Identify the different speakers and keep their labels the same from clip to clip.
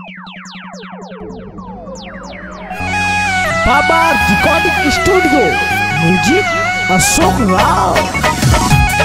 Speaker 1: बाबा recording studio music Ashok Rao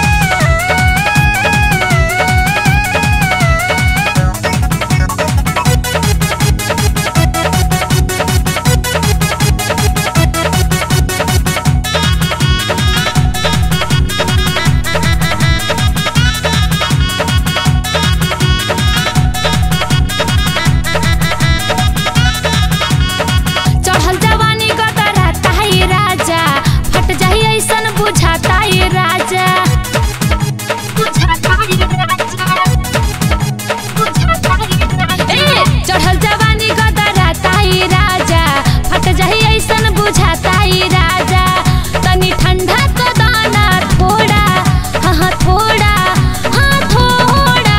Speaker 2: चढ़ल जवानी गदराता है राजा फट जाई ऐसन बुझाता है राजा बुझाता है राजा बुझाता है राजा ए चढ़ल जवानी गदराता है राजा फट जाई ऐसन बुझाता है राजा तनी ठंडा तो दाना थोड़ा हाँ हाँ थोड़ा हाँ थोड़ा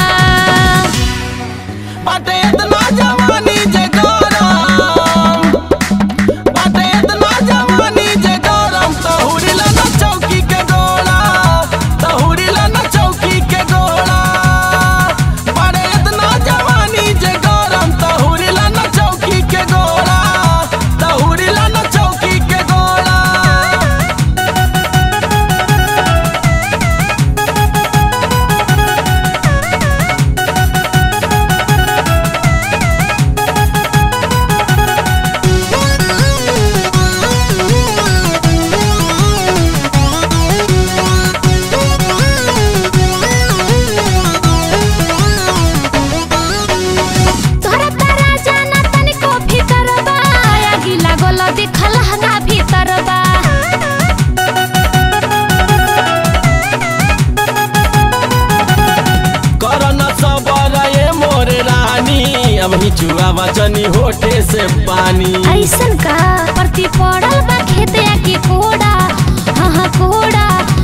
Speaker 3: बाटे इतना जवानी जे गरम बाटे इतना जवानी जे गरम तहुरीला न चौकी के गोला तहुरीला न चौकी के गोला बाटे इतना जवानी जे गरम तहुरीला न चौकी के गोला तहुरीला न चौकी के गोला
Speaker 2: तोहरा तारा जाना तनिको भीतरबा आगी लागल देखल हगा भीतरबा
Speaker 3: करन सबर ये मोर रानी अब हिचुआ बचनी होठे से पानी
Speaker 2: ऐसन का परती पड़ल बा खेते के कोड़ा हाँ हाँ कोड़ा